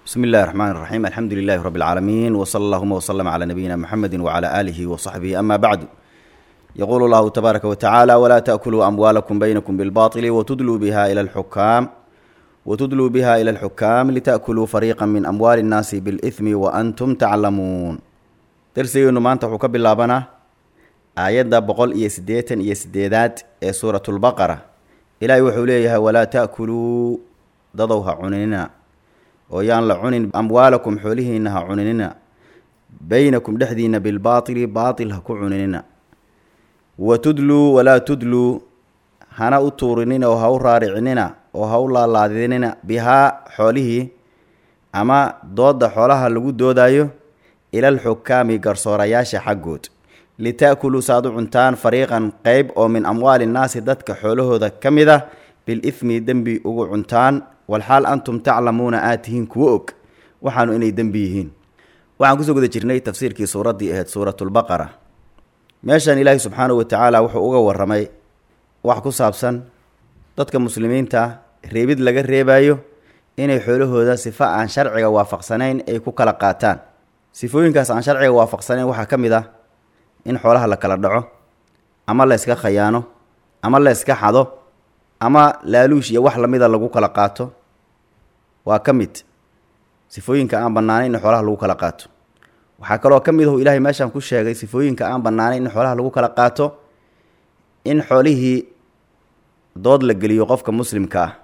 بسم الله الرحمن الرحيم الحمد لله رب العالمين وصلى اللهم وسلم على نبينا محمد وعلى آله وصحبه أما بعد يقول الله تبارك وتعالى ولا تأكلوا أموالكم بينكم بالباطل وتدلوا بها إلى الحكام وتدلوا بها إلى الحكام لتأكلوا فريقا من أموال الناس بالإثم وأنتم تعلمون درسينو maanta wuxuu ka bilaabanaa aayadda boqol iyo siddeetan iyo sideedaad ee suuratulbaqara ilaahay wuxuu leeyahay walaa ta'kuluu dadow ha cuninina oo yaan la cunin amwaalakum xoolihiina ha cuninina baynakum dhexdiina bilbaatili baatil ha ku cuninina wa tudluu walaa tudluu hana u tuurinina oo ha u raaricinina oo ha u laalaadinina bihaa xoolihii ama doodda xoolaha lagu doodayo ilal xukaami garsoorayaasha xaggood lita'kuluu saaad u cuntaan fariiqan qeyb oo min amwaali nnaasi dadka xoolahooda ka mid ah bil ifmi dembi ugu cuntaan walxaal antum taclamuuna aad tihiin kuwo og waxaanu inay dembi yihiin waxaan kusoo guda jirnay tafsiirkii suuraddii ahayd suuratulbaqara meeshan ilaahi subxaanahu watacaala wuxuu uga warramay wax ku saabsan dadka muslimiinta reebid laga reebayo inay xoolahooda sifo aan sharciga waafaqsanayn ay ku kala qaataan sifooyinkaas aan sharciga waafaqsanayn waxaa ka mid ah in xoolaha la kala dhaco ama la yska khayaano ama la yska xado ama laaluush iyo wax lamida lagu kala qaato waa ka mid sifooyinka aan bannaanayn in xoolaha lagu kala qaato waxaa kaloo ka mid ahu ilaahay meeshaan ku sheegay sifooyinka aan bannaanayn in xoolaha lagu kala qaato in xoolihii dood la geliyo qofka muslimka ah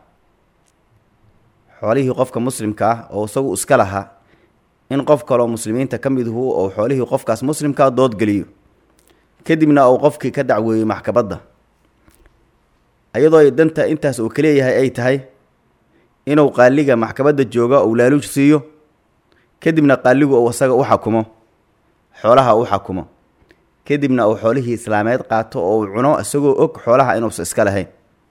xoolihii qofka muslimka ah oo isagu iska lahaa in qof kaloo muslimiinta ka miduhu ou xoolihii qofkaas muslimkaa dood geliyo kadibna uu qofkii ka dacweeyey maxkabadda iyadoo danta intaas uu kaleeyahay ay tahay inuu qaaliga maxkabadda jooga uu laaluuj siiyo kadibna qaaligu uu isaga u xakumo xoolaha u xakumo kadibna uu xoolihii islaameed qaato oo uu cuno isagoo og xoolaha inuusa iska lahayn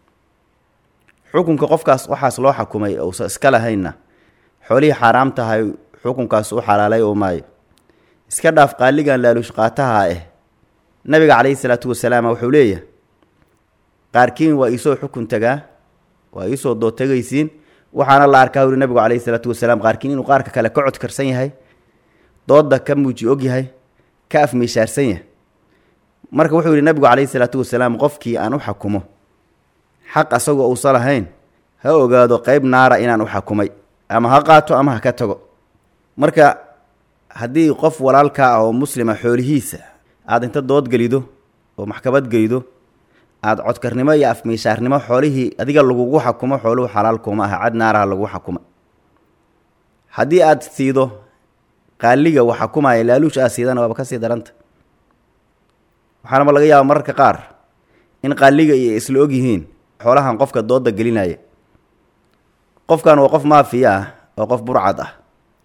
xukunka qofkaas waxaas loo xakumay uusa iska lahaynna xoolihii xaaraam tahay xukunkaas u xalaalay oo maayo iska dhaaf qaaligan laaluush qaataha ah nabiga calayhi salaatu wasalaam wuxuu leeyahay qaarkiin waa iisoo xukun tagaa waa iisoo dood tegaysiin waxaana la arkaa wuri nabigu calayhi salaatu wasalaam qaarkiin inuu qaarka kale ka codkarsan yahay doodda ka muuji og yahay ka afmiishaarsan yahay marka wuxuu yihi nabigu calayhi salaatu wasalaam qofkii aan u xakumo xaq asagoo uusan lahayn ha ogaado qeyb naara inaan u xakumay ama ha qaato ama ha ka tago marka haddii qof walaalkaa ah oo muslima xoolihiisa aada inta dood gelido oo maxkamad gelido aada codkarnimo iyo afmiishaarnimo xoolihii adiga lagugu xakumo xooluhu xalaal kuma aha cad naaraha lagu xakuma haddii aada siido qaaliga wax xakumaya laaluush aad siidana waaba kasii daranta waxaanaba laga yaaba mararka qaar in qaaliga iyo isla og yihiin xoolahan qofka dooda gelinaya qofkan waa qof maafiya ah waa qof burcad ah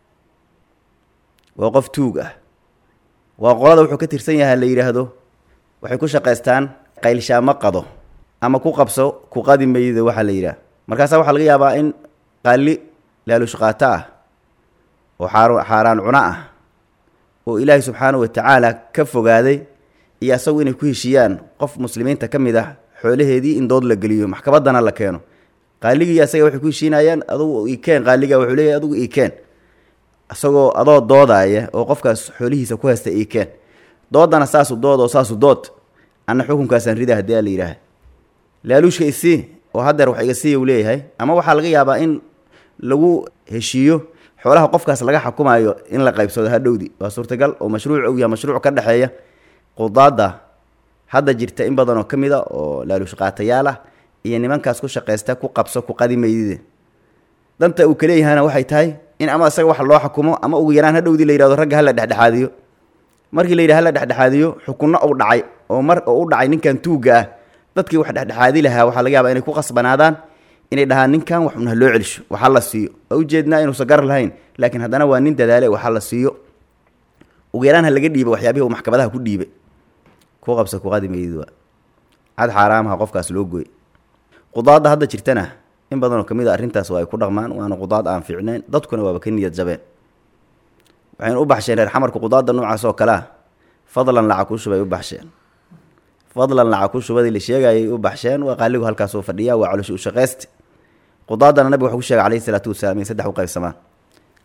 waa qof tuug ah waa qolada wuxuu ka tirsan yahay la yidhaahdo waxay ku shaqaystaan qaylshaamo qado ama ku qabso ku qadi mayda waxaa la yidhaah markaasaa waxaa laga yaabaa in qaali laaluush qaato ah oo xaar xaaraan cuno ah oo ilaahay subxaanahu watacaala ka fogaaday iyo asagu inay ku heshiiyaan qof muslimiinta ka mid ah xoolaheedii in dood la geliyo maxkamaddana la keeno qaaligii asaga waxay ku heshiinayaan adugu ikeen qaaliga wuxuu leeyahy adugu ikeen isagoo adoo doodaaya oo qofkaas xoolihiisa ku haysta ikeen doodana saasu dood oo saasu dood anna xukunkaasaan rida haddii a la yidhaaha laaluushka isii oo haddeer wax iga siiya u leeyahay ama waxaa laga yaabaa in lagu heshiiyo xoolaha qofkaas laga xakumayo in la qaybsado hadhowdi waa suurtagal oo mashruuc og yaha mashruuc ka dhexeeya qudaadda hadda jirta in badan oo ka mid a oo laaluush qaatayaal ah iyo nimankaas ku shaqaysta ku qabso ku qadi maydide danta uu kaleeyahana waxay tahay in ama isaga wax loo xukumo ama ugu yaraan hadhowdii la yihahdo ragga hala dhexdhexaadiyo markii la yidhaha hala dhexdhexaadiyo xukunno uu dhacay oo mar oo u dhacay ninkan tuugga ah dadkii wax dhexdhexaadi lahaa waxaa laga yaabaa inay ku qasbanaadaan inay dhahaan ninkan wax unha loo celisho waxa la siiyo waa ujeednaa inuusan gar lahayn laakiin haddana waa nin dadaale waxa la siiyo ugu yaraan ha laga dhiiba waxyaabihii uu maxkamadaha ku dhiibay ku qabsa kuqadi meydid waa cad xaaraamaha qofkaas loo gooy qudaadda hadda jirtana in badanoo ka mid a arrintaas waa ay ku dhaqmaan waana qudaad aan fiicnayn dadkuna waaba ka niyad jabeen waxaynu u baxsheen reer xamarka qudaadda noocaas oo kale ah fadlan lacag ku shubay u baxsheen fadlan lacag ku shubadii la sheegayay u baxsheen waa qaaligu halkaasoo fadhiya waa caloshi u shaqayste qudaadana nabiga wuxuu ku sheegay calayhi salaatu wasalaam in saddex u qaybsamaan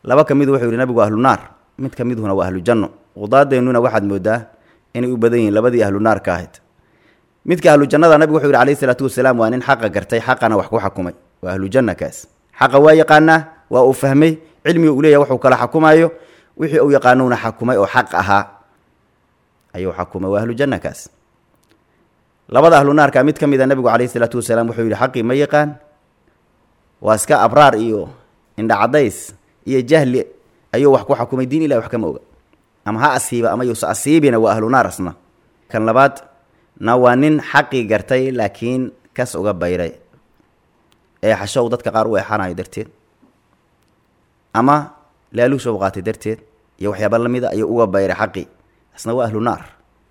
laba ka midu wuxuu yihi nabigu ahlu naar mid ka midhuna waa ahlu janno qudaadeenuna waxaad moodaa inay u badan yihiin labadii ahlu naarka ahayd midka ahlu jannada nabigu wuxuu yihi alayhi salaatu wasalaam waa nin xaqa gartay xaqana wax ku xakumay waa ahlu janna kaas xaqa waa yaqaanaa waa uu fahmay cilmiga uu leeyahay waxuu kala xakumaayo wixii uu yaqaanowna xakumay oo xaq ahaa ayuu xakumay waa ahlu janna kaas labada ahlu naarka mid ka mid a nabigu calayhi salaatu wasalaam wuxuu yihi xaqii ma yaqaan waa iska abraar iyo indhacadays iyo jahli ayuu wax ku xakumay diin ilahi wax kama oga ama ha asiiba ama yuusa asiibina waa ahlu naar asna kan labaad na waa nin xaqii gartay laakiin kas uga bayray ee xashow dadka qaar u eexanayo darteed ama laaluusha u qaatay darteed iyo waxyaaba lamida ayuu uga bayray xaqii asna waa ahlu naar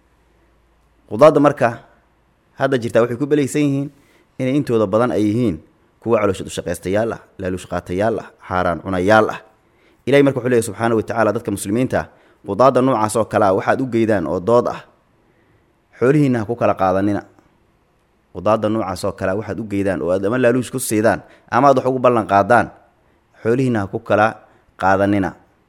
qudaadda marka hadda jirtaa waxay ku belaysan yihiin inay intooda badan ay yihiin kuwa calooshad ushaqaystayaal ah laaluush qaatayaal ah xaaraan cunayaal ah ilahay marka wuxuu leeyahy subxaana wa tacaala dadka muslimiinta ah qudaadda noocaas oo kale ah waxaad u geydaan oo dood ah xoolihiina ha ku kala qaadanina qudaadda noocaas oo kale ah waxaad u geydaan oo aad ama laaluush ku siidaan ama aad wax ugu ballan qaadaan xoolihiina ha ku kala qaadanina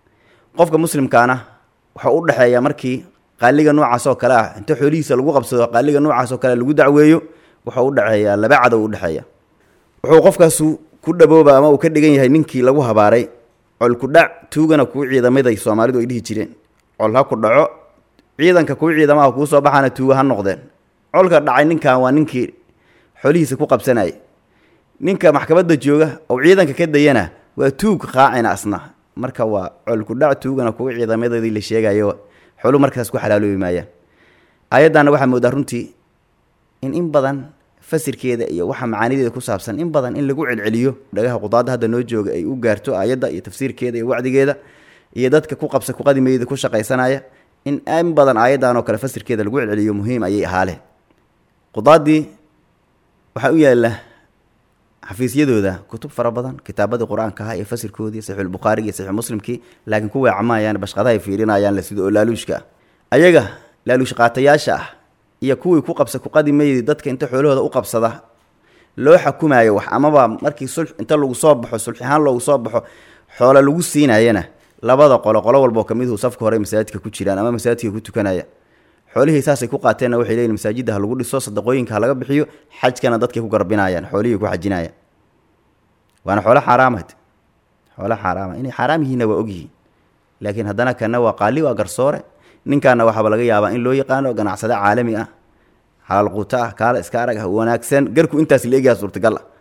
qofka muslimkaana waxau u dhexeeya markii qaaliga noocaas oo kale ah inta xoolihiisa lagu qabsado qaaliga noocaas oo kale lagu dacweeyo waxau u dhexeeyaa laba cadow u dhexeeya wuxuu qofkaasu ku dhabooba ama uu ka dhigan yahay ninkii lagu habaaray col ku dhac tuugana kuu ciidamaday soomaalidu ay dhihi jireen col ha ku dhaco ciidanka kuu ciidamaha kuu soo baxaana tuuga ha noqdeen colka dhacay ninkan waa ninkii xoolihiisa ku qabsanayay ninka maxkamadda jooga oo ciidanka ka dayana waa tuug qaacina asna marka waa col ku dhac tuugana kuu ciidamadeedii la sheegayo xoolu markaas ku xalaaloobi maayaan aayaddaana waxaa moodaa runtii in in badan fasirkeeda iyo waxa macaanideeda ku saabsan in badan in lagu celceliyo dhagaha qudaadda hadda noo jooga ay u gaarto aayadda iyo tafsiirkeeda iyo wacdigeeda iyo dadka ku qabsa kuqadimeeda ku shaqaysanaya in in badan aayaddan oo kale fasirkeeda lagu celceliyo muhiim ayay ahaaleen qudaaddii waxaa u yaalla xafiisyadooda kutub fara badan kitaabadii qur-aanka aha iyo fasirkoodii saxiixulbukhaarigi iyo saxiix muslimkii laakiin ku weecamayaan bashqadahay fiirinayaan la sida oo laaluushka ah ayaga laaluush qaatayaasha ah iyo kuwii ku qabsa kuqadimaydi dadka inta xoolahooda u qabsada loo xakumaayo wax amaba markii sul inta lagu soo baxo sulxahaan loogu soo baxo xoolo lagu siinayana labada qolo qolo walboo kamidhu safka hore masaajidka ku jiraan ama masaajidka ku tukanaya xoolihii saasay ku qaateenna waxay leeyihin masaajidda ha lagu dhiso sadaqooyinka ha laga bixiyo xajkana dadkay ku garbinayaan xoolihii ku xajinayaan waana xoolo xaaraamad xoolo xaaraama inay xaaraam yihiinna waa ogyihiin laakiin haddana kana waa qaali waa garsoore ninkaana waxaaba laga yaabaa in loo yaqaano ganacsade caalami ah xalaal quuto ah kaala iska arag ah wanaagsan garku intaas la egyaha suurtagal ah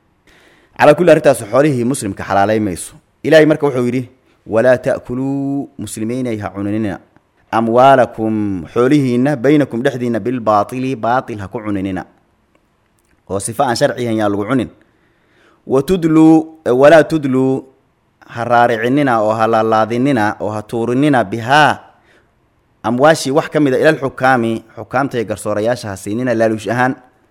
calaa kulli arrintaas xoolihii muslimka xalaalay mayso ilaahay marka wuxuu yidhi walaa ta'kuluu muslimiinay ha cuninina amwaalakum xoolihiinna baynakum dhexdiinna bilbaatili baatil ha ku cuninina oo sifa aan sharcihan yaa lagu cunin wa tudluu walaa tudluu ha raaricinina oo ha laalaadinina oo ha tuurinina bihaa amwaashii wax ka mid a ilal xukaami xukaamta iyo garsoorayaasha ha siinina laaluush ahaan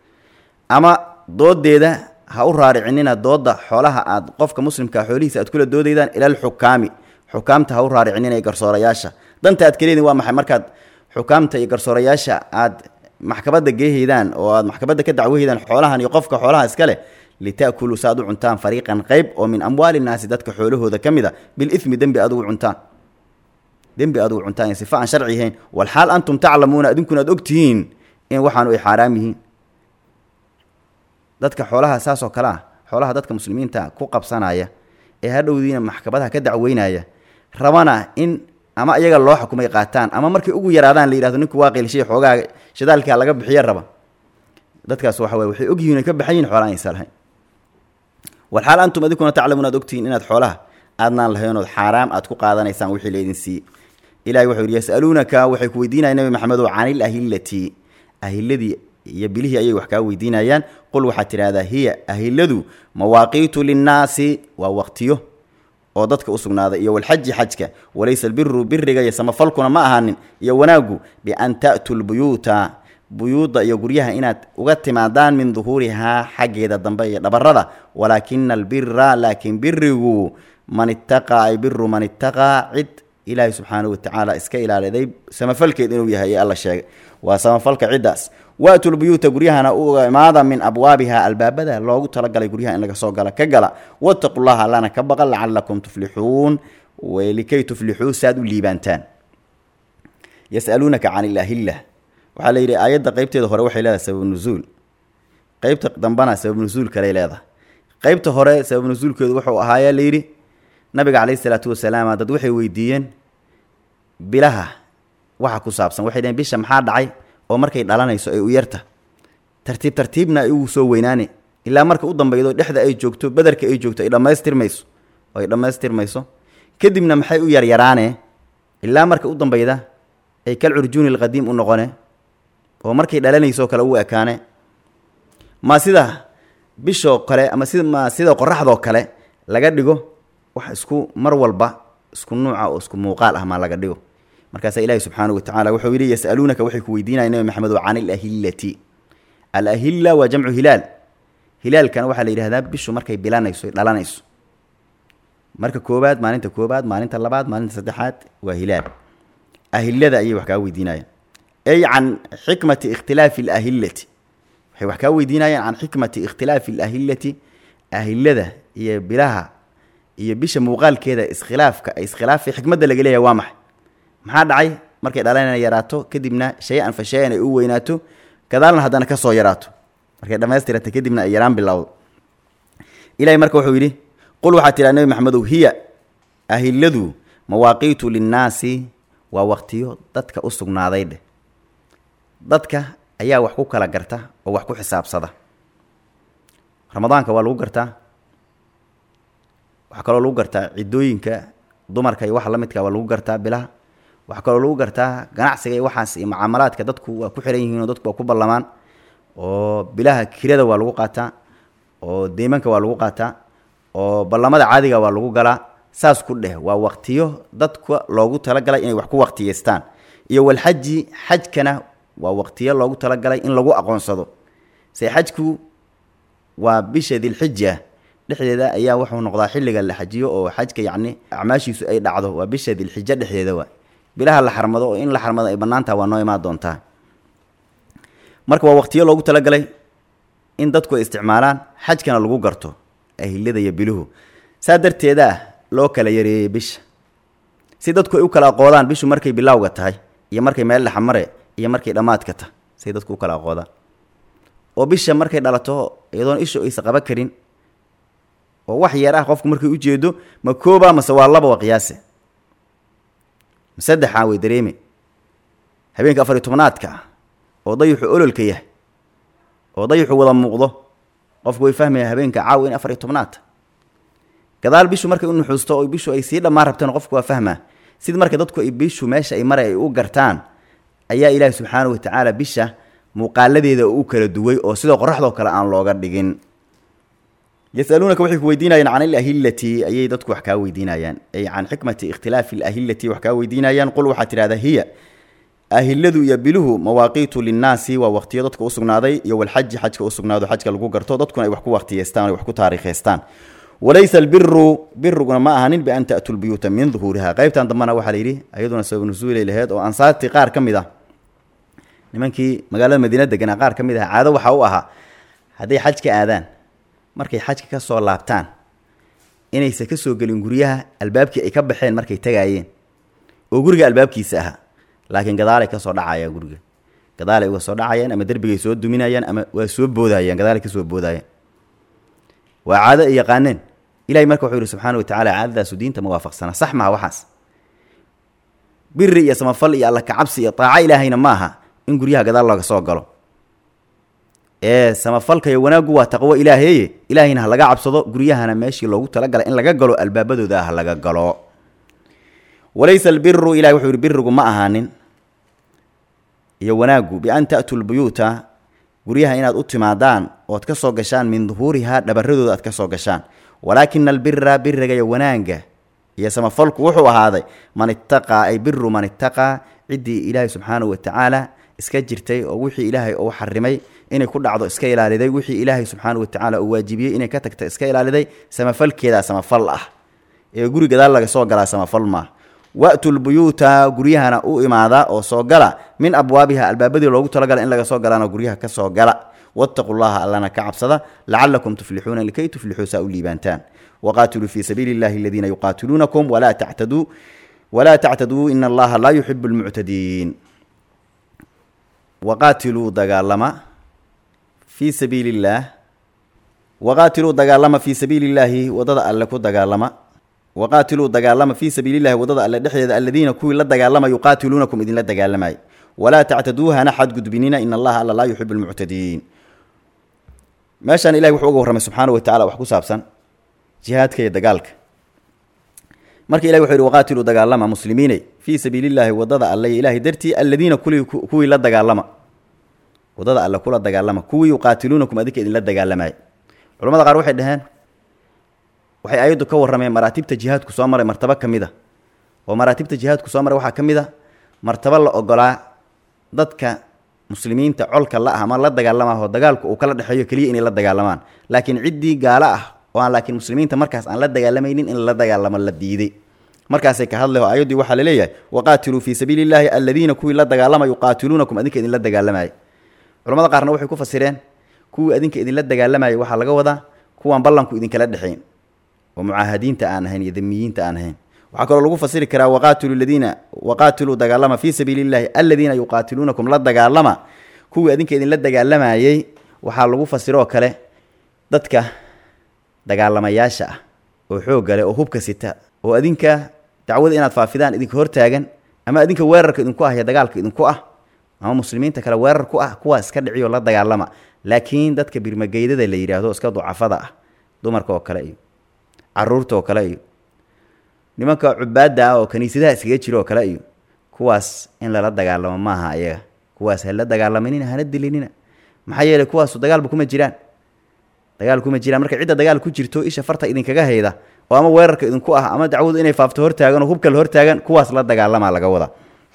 ama doodeeda ha u raaricinina dooda xoolaha aad qofka muslimkaa xoolihiisa aad kula doodaydaan ilal xukaami xukaamta ha u raaricinina iyo garsoorayaasha danta aad kaleedin waa maxay markaad xukaamta iyo garsoorayaasha aad maxkabadda geehaydaan oo aad maxkabadda ka dacwahaydaan xoolahan iyo qofka xoolaha iska leh lita'kuluu sa ad u cuntaan fariiqan qeyb oo min amwaali nnaasi dadka xoolahooda ka mid a bilithmi dembi aad ugu cuntaan dembi aad ugu cuntaan sifa aan sharci ahayn walxaal antum taclamuuna idinkuna aad ogtihiin in waxaanu ay xaaraam yihiin dadka xoolaha saas oo kale ah xoolaha dadka muslimiinta ku qabsanaya ee hadhowdiina maxkamadaha ka dacweynaya rabana in ama iyaga loo xukumay qaataan ama markay ugu yaraadaan la yihahdo ninku waa qiilshay xoogaa shidaalkaa laga bixiya raba dadkaas waxa weye waxay ogyihiin ay ka baxan yihin xoolaha aysan lahayn walxaal antum idinkuna taclamuun aad ogtihiin inaad xoolaha aadnaan lahaynood xaaraam aad ku qaadanaysaan wixii laydin siiyey ilahi wuxuu yidhi yasaluunaka waxay ku weydiinayaan nabi maxamedow canil ahillati ahiladii iyo bilihii ayay wax kaa weydiinayaan qul waxaad tidhahdaa hiya ahiladu mawaaqiitu linnaasi waa waqtiyo oo dadka u sugnaaday iyo walxaji xajka walaysa albiru biriga iyo samafalkuna ma ahaanin iyo wanaaggu bian ta'tuu lbuyuuta buyuudda iyo guryaha inaad uga timaadaan min duhuurihaa xaggeeda dambe iyo dhabarada walaakina albira laakiin birigu man ittaqaa ay biru man ittaqaa cid ilaahay subxaanahu watacaala iska ilaaliday samafalkeed inuu yahay ee alla sheegay waa samafalka ciddaas waatul buyuuta guryahana uga imaada min abwaabiha albaabada loogu talagalay guryaha in laga soo gala ka gala wattaqu llaha allana ka baqa lacalakum tuflixuun likay tuflixuu saad u liibaantaan yasaluunaka can ilahillah waxaa la yidhi aayadda qeybteeda hore waxay leedahay sabab nusuul qeybta dambana sabab nusuul kaley leedahay qeybta hore sabab nusuulkeedu wuxuu ahaayaa layidhi nabiga caleyhi salaatu wasalaam dad waxay weydiiyeen bilaha waxa ku saabsan waxay dhaheen bisha maxaa dhacay oo markay dhalanayso ay u yarta tartiib tartiibna ay ugu soo weynaane ilaa marka u dambeydo dhexda ay joogto bederka ay joogto ay dhammaystirmayso oo ay dhammaystirmayso kadibna maxay u yaryaraane ilaa marka u dambeyda ay kal curjuuni alqadiim u noqone oo markay dhalanayso kale u ekaane ma sida bishoo kale ama sida ma sida qoraxdoo kale laga dhigo wax isku mar walba isku nuuca oo isku muuqaal ah maa laga dhigo markaasaa ilaahi subxaanahu watacala wuxuu yidhi yasaluunaka waxay ku weydiinayan nabi maxamedo can ilahillati alahilla waa jamcu hilaal hilaalkana waxaa la yidhahdaa bishu markay bilanayso dhalanayso marka koobaad maalinta koobaad maalinta labaad maalinta saddexaad waa hilaal ahilada ayay wax kaa weydiinayaan ay can xikmati ikhtilaafi alahillati waxay wax kaa weydiinayaan can xikmati ikhtilaafi alahillati ahilada iyo bilaha iyo bisha muuqaalkeeda iskhilaafka ay iskhilaafay xikmadda laga leeyahay waa maxay maxaa dhacay markay dhalanana yaraato kadibna shay-an fa shay-an ay u weynaato gadaalna haddana ka soo yaraato markay dhammaystirata kadibna ay yaraan bilowdo ilahay marka wuxuu yidhi qul waxaa tidhaha nebi maxamedow hiya ahiladu mawaaqiitu linnaasi waa waqtiyo dadka u sugnaaday dheh dadka ayaa wax ku kala garta oo wax ku xisaabsada ramadaanka waa lagu gartaa waxaa kaloo lagu gartaa ciddooyinka dumarka iyo waxa la midka waa lagu gartaa bilaha waxaa kaloo lagu gartaa ganacsiga iyo waxaas iyo mucaamalaadka dadku waa ku xiran yihiin oo dadku waa ku ballamaan oo bilaha kirada waa lagu qaataa oo deymanka waa lagu qaataa oo ballamada caadiga waa lagu galaa saas ku dheh waa waqtiyo dadka loogu talagalay inay wax ku waqtiyeystaan iyo walxaji xajkana waa waqtiyo loogu talagalay in lagu aqoonsado se xajku waa bisha dilxija dhexdeeda ayaa wuxuu noqdaa xilliga la xajiyo oo xajka yacni acmaashiisu ay dhacdo waa bisha dilxija dhexdeeda waa bilaha la xarmado oo in la xarmado ay bannaantaha waa noo imaan doontaa marka waa waqtiyo loogu talagalay in dadku ay isticmaalaan xajkana lagu garto ahilada iyo biluhu saa darteedaa loo kala yareeyey bisha si dadku ay u kala aqoodaan bishu markay bilowga tahay iyo markay meel dhexmare iyo markay dhammaadka tahay say dadku u kala aqoodaan oo bisha markay dhalato iyadoon ishu aysa qaba karin oo wax yar ah qofku markay ujeedo ma kooba mase waa laba wa qiyaase ma saddexaa way dareeme habeenka afar iyo tobnaadka ah oo dayuxu ololka yahay oo dayuxu wada muuqdo qofku way fahmaya habeenka caawa in afar iyo tobnaadta gadaal bishu markay u nuxuusto oo bishu ay sii dhammaan rabteen qofku waa fahmaa sid marka dadku ay bishu meesha ay maray ay u gartaan ayaa ilaahi subxaanahu watacaala bisha muuqaaladeeda u kala duway oo sidoo qoraxdoo kale aan looga dhigin yasaluunaka waxay ku weydiinayaan can ilahillati ayay dadku wax kaa weydiinayaan ay can xikmati ikhtilaafi alahillati wax kaa weydiinayaan qul waxaad tidhahdaa hiya ahiladu iyo biluhu mawaaqiitu linnaasi waa waqtiyo dadka usugnaaday iyo walxaji xajka usugnaado xajka lagu garto dadkuna ay wax ku waqtiyeystaan ay wax ku taariikhaystaan walaysa albiru biruguna ma ahanin bian ta'tu lbuyuuta min duhuuriha qaybtan dambana waxaa la yidhi ayaduna sabab nusuulay laheyd oo ansaartii qaar ka mid ah nimankii magaalada madiina deganaa qaar ka mid ah caado waxaa u ahaa hadday xaj ka aadaan markay xajka ka soo laabtaan inaysan ka soo gelin guryaha albaabkii ay ka baxeen markay tagaayeen oo guriga albaabkiisa ahaa laakiin gadaalay ka soo dhacayaan guriga gadaalay uga soo dhacayaan ama derbigay soo duminayaan ama waa soo boodayaan gadaalay ka soo boodayaan waa caado ay yaqaaneen ilahay marka wuxuu yihi subxaana wa tacala caadadaasu diinta ma waafaqsana sax maha waxaas biri iyo samafal iyo alla kacabsi iyo taaco ilaahayna ma aha in guryaha gadaal looga soo galo ee samafalka iyo wanaaggu waa taqwo ilaaheeye ilaahayna ha laga cabsado guryahana meeshii loogu talagalay in laga galo albaabadooda ha laga galo walaysa albiru ilahay wuxuu yihi birigu ma ahaanin iyo wanaaggu bian ta'tuu lbuyuuta guryaha inaad u timaadaan ood ka soo gashaan min duhuurihaa dhabaradooda aad ka soo gashaan walaakina albira biriga iyo wanaagga iyo samafalku wuxuu ahaaday man ittaqaa ay biru man ittaqaa ciddii ilaahay subxaanahu watacaala iska jirtay oo wixii ilaahay uu xarimay inay ku dhacdo iska ilaaliday wixii ilaahay subxaanahu watacaala uu waajibiyey inay ka tagta iska ilaaliday samafalkeedaa samafal ah ee guri gadaal laga soo galaa samafal maah wa'tu lbuyuuta guryahana u imaada oo soo gala min abwaabiha albaabadii loogu talagala in laga soo galaana guryaha ka soo gala wattaquu llaha allana ka cabsada lacalakum tuflixuuna likay tuflixuu saa u liibaantaan waqaatiluu fii sabiili illahi aladiina yuqaatiluunakum walaa tactaduu walaa tactaduu ina allaha laa yuxibu lmuctadiin waqaatiluu dagaalama fii sabiili illaah waqaatiluu dagaalama fii sabiili illaahi wadada alle ku dagaalama waqaatiluu dagaalama fii sabiili llahi wadada alle dhexdeeda aladiina kuwii la dagaalama yuqaatiluunakum idinla dagaalamay walaa tactaduu hana xadgudbinina in allaha alla laa yuxibu lmuctadiin meeshaan ilahi wuxuu uga warramay subxaanahu watacala wax ku saabsan jihaadka iyo dagaalka marka ilahi wuxuu yihi waqaatiluu dagaalama muslimiiney fii sabiili llaahi wadada alle iyo ilaahay dartii aladiina kuli kuwii la dagaalama wadada alle kula dagaalama kuwii yuqaatiluunakum adinka idinla dagaalamay culamada qaar waxay dhaheen waxay ayaddu ka warrameen maraatibta jihaadku soo maray martabo ka mid a oo maraatibta jihaadku soo maray waxaa ka mid a martabo la ogolaa dadka muslimiinta colka la ah ama la dagaalamaho dagaalku uu kala dhexeeyo keliya inay la dagaalamaan laakiin ciddii gaalo ah oo aan laakiin muslimiinta markaas aan la dagaalamaynin in la dagaalamo la diiday markaasay ka hadlay oo ayaddii waxaa laleeyahay waqaatiluu fii sabiili illaahi aladiina kuwii la dagaalama yuqaatiluunakum adinka idinla dagaalamayay culamada qaarna waxay ku fasireen kuwii adinka idinla dagaalamayay waxaa laga wadaa kuwaan ballanku idinkala dhexayn oo mucaahadiinta aan ahayn iyo damiyiinta aan ahayn waxaa kaloo lagu fasiri karaa waqaatilu ladiina waqaatiluu dagaalama fii sabiili illahi aladiina yuqaatiluunakum la dagaalama kuwii adinka idinla dagaalamayey waxaa lagu fasiroo kale dadka dagaalamayaasha ah oo xoogga leh oo hubka sita oo adinka dacwada inaad faafidaan idinka hortaagan ama adinka weerarka idinku ah iyo dagaalka idinku ah ama muslimiinta kale weerar ku ah kuwaa iska dhiciyo la dagaalama laakiin dadka birmageydada la yidhaahdo iska ducafada ah dumarka oo kale iyo caruurta oo kale iyo nimanka cubaadda ah oo kaniisadaha iskaga jiro oo kale iyo kuwaas in lala dagaalamo maaha ayaga kuwaas hala dagaalamanina hana dilinina maxaa yeelay kuwaasu dagaalba kuma jiraan dagaal kuma jiraan marka cidda dagaal ku jirto isha farta idinkaga hayda oo ama weerarka idinku ah ama dacwadu inay faafto hortaagan oo hubka la hortaagan kuwaas la dagaalamaa laga wada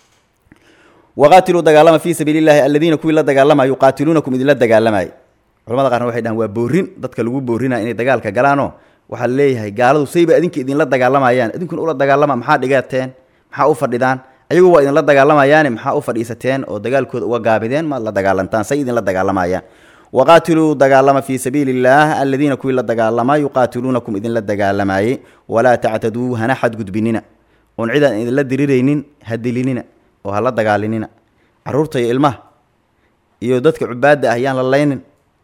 waqaatiluu dagaalama fii sabiili llahi aladiina kuwii la dagaalama yuqaatiluunakum idinla dagaalamay culamada qaarna waxay dhahan waa boorin dadka lagu boorina inay dagaalka galaanoo waxaa laleeyahay gaaladu sayba adinka idinla dagaalamayaan idinkuna ula dagaalama maxaa dhigateen maxaa u fadhidaan ayagu waa idinla dagaalamayaane maxaa u fadhiisateen oo dagaalkooda uga gaabideen maad la dagaalantaan say idinla dagaalamayaan waqaatiluu dagaalama fii sabiili illaah aladiina kuwii la dagaalama yuqaatiluunakum idinla dagaalamayey walaa tactaduu hana xadgudbinina oon cidaan idinla diriraynin ha dilinina oo hala dagaalinina caruurta iyo ilmaha iyo dadka cubaadda ah yaan la laynin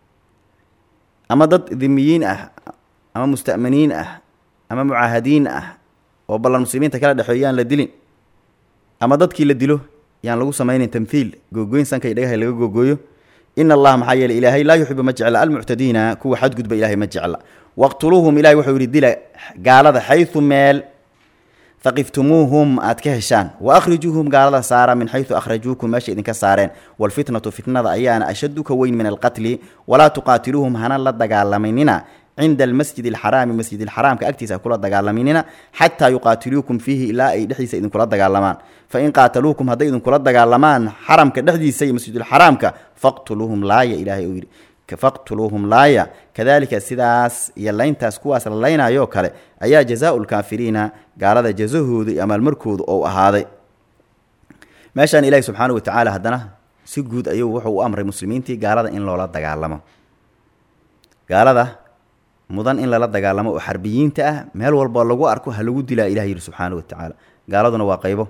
ama dad dimiyiin ah ama musta'miniin ah ama mucaahadiin ah oo ballan muslimiinta kala dhexeeyo yaan la dilin ama dadkii la dilo yaan lagu samaynin tamthiil googoyn sanka iyo dhagaha laga googooyo ina allaha maxaa yeeley ilaahay laa yuxibu ma jecla almuctadiina kuwa xadgudba ilahay ma jecla waqtuluuhum ilahay wuxuu yihi dila gaalada xaysu meel faqiftumuuhum aad ka heshaan wa akhrijuuhum gaalada saara min xaysu akhrajuukum meesha idinka saareen walfitnatu fitnada ayaana ashaddu ka weyn min alqatli walaa tuqaatiluuhum hana la dagaalaminina cinda almasjid alxaraami masjid alxaraamka agtiisa kula dagaalaminina xataa yuqaatiluukum fiihi ilaa ay dhexdiisa idinkula dagaalamaan fain qaataluukum hadday idinkula dagaalamaan xaramka dhexdiisa iyo masjidulxaraamka faqtuluuhum laaya ilaahay uu yidhi faqtuluuhum laaya kadalika sidaas iyo layntaas kuwaas la laynaayoo kale ayaa jazaau lkaafiriina gaalada jazahooda iyo amaalmarkooda ou ahaaday meeshaan ilaahi subxaanahu watacaala haddana si guud ayuu wuxuu u amray muslimiintii gaalada in loola dagaalamo gaalada mudan in lala dagaalamo oo xarbiyiinta ah meel walba lagu arko ha lagu dilaa ilah yidhi subxaanahu watacaala gaaladuna waa qaybo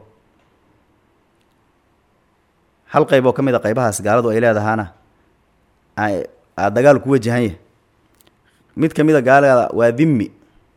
hal qayb oo ka mid a qaybahaas gaaladu ay leedahaana aa dagaal ku wajahanya mid ka mid a gaalada waa dhimmi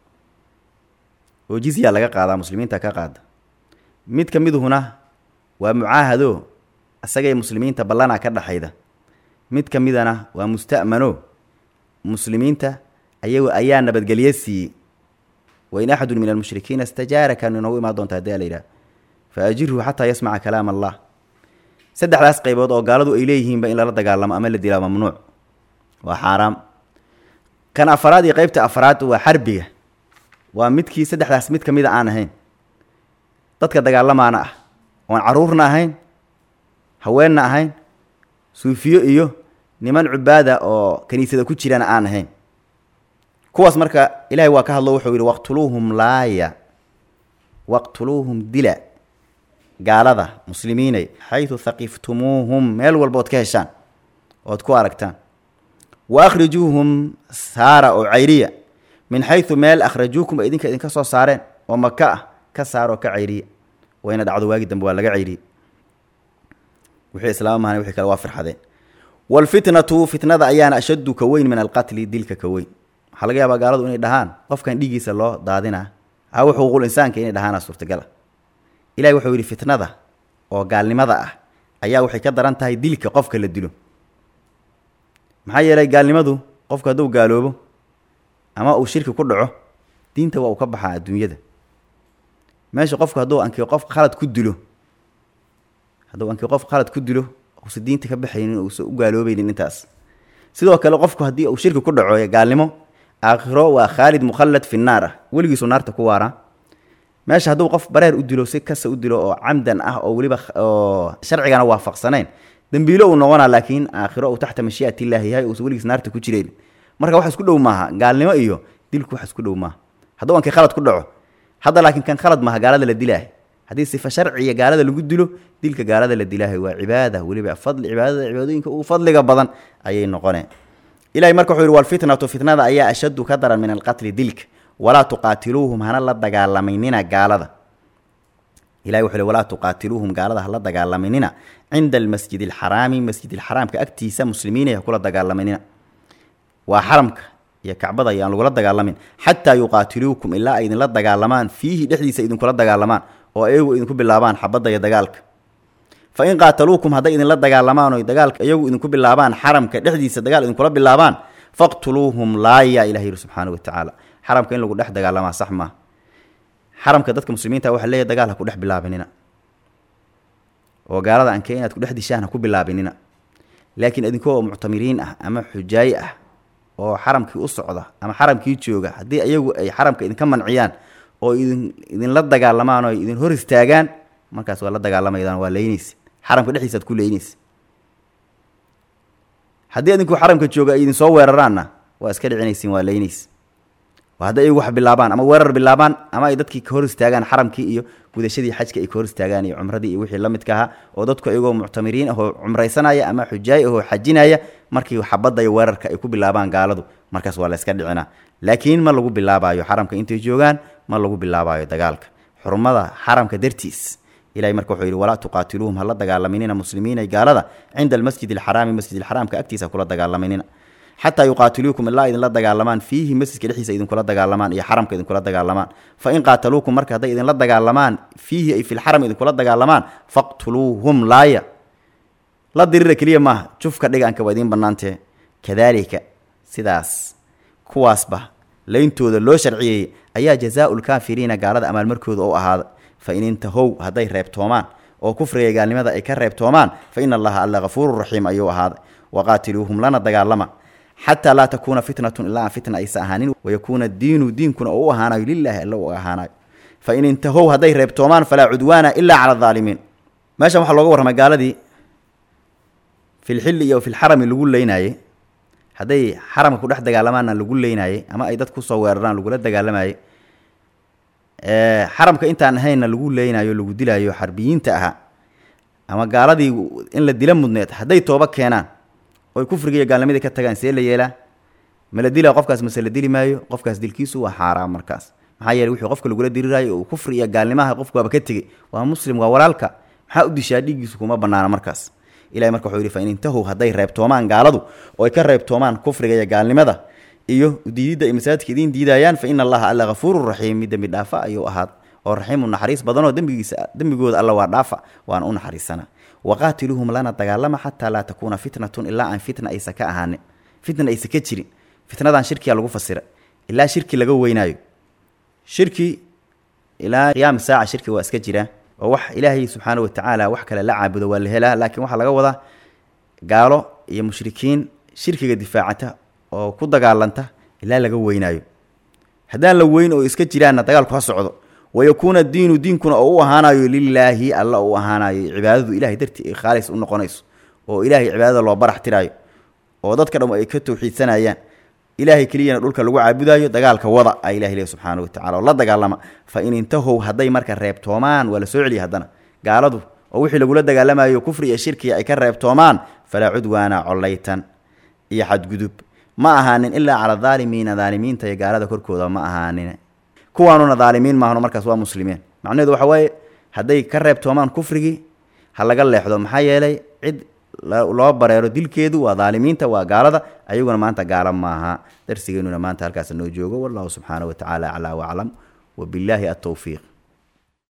oo jizya laga qaadaa muslimiinta ka qaada mid ka miduhuna waa mucaahado isagay muslimiinta ballanaa ka dhaxayda mid ka midana waa musta'mano muslimiinta ayagu ayaa nabadgelye siiyey wain axadun min almushrikiina istajaaraka inoogu imaan doonta hadii la yidhaha fa ajirhu xataa yasmaca kalaam allah saddexdaas qaybood oo gaaladu ay leeyihiinba in lala dagaalamo ama la dilaa mamnuuc waa xaaraam kan afaraad iyo qeybta afraad waa xarbiga waa midkii saddexdaas mid ka mida aan ahayn dadka dagaalamaana ah oon caruurna ahayn haweenna ahayn suufiyo iyo niman cubaada oo kaniisada ku jirana aan ahayn kuwaas marka ilaahay waa ka hadlo wuxuu yidhi waqtuluuhum laaya waqtuluuhum dila gaalada muslimiinay xaydu haqiftumuuhum meel walba ood ka heshaan ood ku aragtaan wa akhrijuuhum saara oo cayriya min xaydu meel akhrajuukum ay idinka idinka soo saareen oo maka ah ka saar oo ka cayriya wayna dhacdo waagi dambe waa laga cayriyey wixii islaama mahan wixii kale waa firxadeen waalfitnatu fitnada ayaana ashaddu ka weyn min alqatli dilka ka weyn waxaa laga yaabaa gaaladu inay dhahaan qofkan dhiiggiisa loo daadinaa aw xuquuqul insaanka inay dhahaana suurtagal ah ilahi wuxuu yidhi fitnada oo gaalnimada ah ayaa waxay ka daran tahay dilka qofka la dilo maxaa yeelay gaalnimadu qofku hadduu gaaloobo ama uu shirki ku dhaco diinta waa uu ka baxaa adduunyada meesha qofku hadduu anki qof khalad ku dilo hadduu anki qof khalad ku dilo uusa diinta ka baxaynin uusa u gaaloobaynin intaas sidoo kale qofku haddii uu shirki ku dhaco gaalnimo aakhiro waa khaalid mukhallad fi naar ah weligiisu naarta ku waaraa meesha hadduu qof bareer u dilo si kasta u dilo oo camdan ah oo weliba oo sharcigana waafaqsanayn dembiilo uu noqonaa laakiin aakhiro uu taxta mashii'at illaahi yahay uusa weligiis naarta ku jireen marka wax isku dhow maaha gaalnimo iyo dilku wax isku dhow maaha hadduu ankii khalad ku dhaco hadda laakiin kan khalad maaha gaalada la dilaahay haddii sifa sharciya gaalada lagu dilo dilka gaalada la dilaahay waa cibaada weliba fadli cibaadada cibaadooyinka ugu fadliga badan ayay noqoneen ilahay marka wuxuu yidhi walfitnatu fitnada ayaa ashaddu ka daran min alqatli dilka walaa tuqaatiluuhum hana la dagaalaminina gaalada ilahi wuxuu yhi walaa tuqaatiluuhum gaalada hala dagaalaminina cinda almasjid alxaraami masjid alxaraamka agtiisa muslimiinay ha kula dagaalaminina waa xaramka iyo kacbada ayaan lagula dagaalamin xataa yuqaatiluukum ilaa ay idinla dagaalamaan fiihi dhexdiisa idinkula dagaalamaan oo ayagu idinku bilaabaan xabadda iyo dagaalka fa in qaataluukum hadday idinla dagaalamaan o dagaalka iyagu idinku bilaabaan xaramka dhexdiisa dagaal idinkula bilaabaan faqtuluuhum laaya ilah yidhi subxaana wa tacaala xaramka in lagu dhex dagaalamaa sax maa xaramka dadka muslimiinta waxa leeyahy dagaal ha ku dhex bilaabinina oo gaalada anke inaad ku dhex dishaan ha ku bilaabinina laakiin idinkoo muctamiriin ah ama xujaaye ah oo xaramkii u socda ama xaramkii jooga haddii ayagu ay xaramka idinka manciyaan oo idin idinla dagaalamaan oo idin hor istaagaan markaas waa la dagaalamaydan waa leynaysa xaramka dhexdiisaad ku leynaysa haddii idinku xaramka jooga ay idinsoo weeraraanna waa iska dhicinaysiin waa leynaysa hadday iyagu wax bilaabaan ama weerar bilaabaan ama ay dadkii ka hor istaagaan xaramkii iyo gudashadii xajka ay ka hor istaagaan iyo cumradii iyo wixii la midka ahaa oo dadku iyagoo muctamiriin ahoo cumraysanaya ama xujaay ahoo xajinaya markii xabadda iyo weerarka ay ku bilaabaan gaaladu markaas waa la yska dhicinaa laakiin ma lagu bilaabayo xaramka intay joogaan ma lagu bilaabayo dagaalka xurmada xaramka dartiis ilahay marka wuxuu yidhi walaa tuqaatiluuhum hala dagaalaminina muslimiinay gaalada cinda almasjid alxaraami masjid alxaraamka agtiisa kula dagaalaminina xataa yuqaatiluukum ilaa idinla dagaalamaan fiihi masjidka dhexdiisa idinkula dagaalamaan iyo xaramka idinkula dagaalamaan fa in qaataluukum marka hadday idinla dagaalamaan fiihi ay filxaram idinkula dagaalamaan faqtuluuhum laaya la dirira keliya maaha jufka dhiganka waa idiin bannaantee kadaalika sidaas kuwaasba leyntooda loo sharciyeeyey ayaa jazaau lkaafiriina gaalada amaalmarkooda oo ahaada fa in intahow hadday reebtoomaan oo kufriga gaalnimada ay ka reebtoomaan fa ina allaha alla hafuuru raxiim ayuu ahaaday waqaatiluuhum lana dagaalama xataa laa takuuna fitnatun ilaa aan fitna aysa ahaanin wayakuuna diinu diinkuna oo u ahaanayo lilaahi alla u ahaanayo fa in intahow hadday reebtoomaan falaa cudwaana ilaa cala adaalimiin meeshan waxaa looga warramay gaaladii filxilli iyo filxarami lagu leynaayey hadday xaramka ku dhex dagaalamaanna lagu leynaayey ama ay dad kusoo weeraraan lagula dagaalamayey xaramka intaan ahaynna lagu leynayo lagu dilaayo xarbiyiinta ahaa ama gaaladii in la dila mudneed hadday tooba keenaan oy kufriga iyo gaalnimadii ka tagaan see la yeelaa ma la dilaa qofkaas mase la dili maayo qofkaas dilkiisu waa xaaraam markaas maxaa yeele wuxuu qofka lagula diriraayo oo kufri iyo gaalnimaha qofku waaba ka tegey waa muslim waa walaalka maxaa u dishaa dhiiggiisu kuma banaana markaas ilahay marka wuxuu yidhi fa in intahow hadday reebtoomaan gaaladu oo ay ka reebtoomaan kufriga iyo gaalnimada iyo diididda ay masaajidka idiin diidayaan fa ina allaha alla hafuurun raxiim mid dembi dhaafa ayuu ahaad oo raxiimu naxariis badanoo dembigiisa dembigooda alla waa dhaafa waana u naxariisana waqaatiluuhum lana dagaalama xataa laa takuuna fitnatun ilaa aan fitna aysa ka ahaanin fitna aysa ka jirin fitnadan shirkiyaa lagu fasira ilaa shirki laga weynaayo shirki ilaa qiyaami saaca shirki waa iska jiraa oo wax ilaahay subxaana wa tacaala wax kale la caabudo waa la helaa laakiin waxaa laga wadaa gaalo iyo mushrikiin shirkiga difaacata oo ku dagaalanta ilaa laga weynaayo haddaan la weyn oo iska jiraanna dagaalku ha socdo wayakuuna diinu diinkuna oo u ahaanayo lilaahi alla u ahaanayo cibaadadu ilahay dartii ay khaalis u noqonayso oo ilaahay cibaadada loo barax tiraayo oo dadka dham ay ka tawxiidsanayaan ilaahay keliyana dhulka lagu caabudayo dagaalka wada a ilahi lehy subxaana wa tacala oo la dagaalama fa in intahow hadday marka reebtoomaan waa la soo celiya haddana gaaladu oo wixii lagula dagaalamayo kufri iyo shirkiga ay ka reebtoomaan falaa cudwaana collaytan iyo xadgudub ma ahaanin ilaa cala daalimiina daalimiinta iyo gaalada korkooda ma ahaanin kuwaanuna daalimiin maahno markaas waa muslimiin macnaheedu waxa waaye hadday ka reebtoomaan kufrigii ha laga leexdo maxaa yeelay cid loo bareero dilkeedu waa daalimiinta waa gaalada ayaguna maanta gaala maaha darsigeenuna maanta halkaas noo joogo wallahu subxaana wa tacaala aclaa waclam wabillaahi altowfiiq